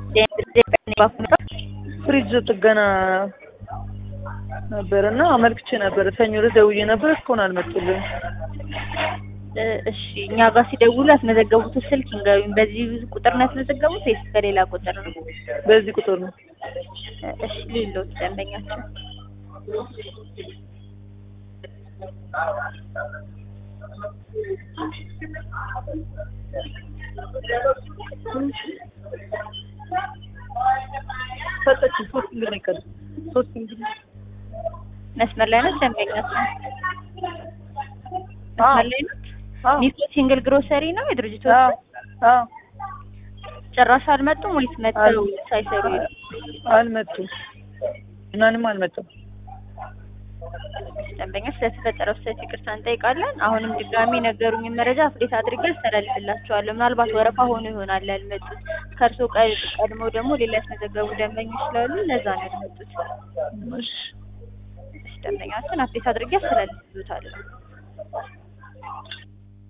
ፍሪጅ ጥገና ነበር እና አመልክቼ ነበር። ሰኞ ዕለት ደውዬ ነበር እስካሁን አልመጡልኝም። እ እሺ እኛ ጋር ሲደውሉ ያስመዘገቡት ስልክ ይንገሩኝ። በዚህ ቁጥር ነው ያስመዘገቡት ወይስ በሌላ ቁጥር ነው? በዚህ ቁጥር ነው። እ እሺ ሌሎች ደንበኛቸው ሰጠችኝ። ሶስት እንግዲህ ነው የቀረው። ሶስት እንግዲህ መስመር ላይ ነው ደንበኛቸው አዎ መስመር ላይ ነው። አዎ ኒኮ ሲንግል ግሮሰሪ ነው የድርጅቱ አዎ አዎ ጭራሽ አልመጡም ወይስ መጥተው ሳይሰሩ ይሄዱ? አልመጡም። እናንም አልመጡም። ደንበኛ ስለተፈጠረው ስህተት ይቅርታ እንጠይቃለን። አሁንም ድጋሚ ነገሩኝን መረጃ አፕዴት አድርጌ አስተላልፍላቸዋለሁ። ምናልባት ወረፋ ሆኖ ይሆናል ያልመጡት። ከእርሶ ቀ- ቀድሞ ደግሞ ሌላ ያስመዘገቡ ደንበኞች ስላሉ ለዛ ነው ያልመጡት። እሺ እሺ፣ ደንበኛችን አፕዴት አድርጌ አስተላልፍሎታለሁ።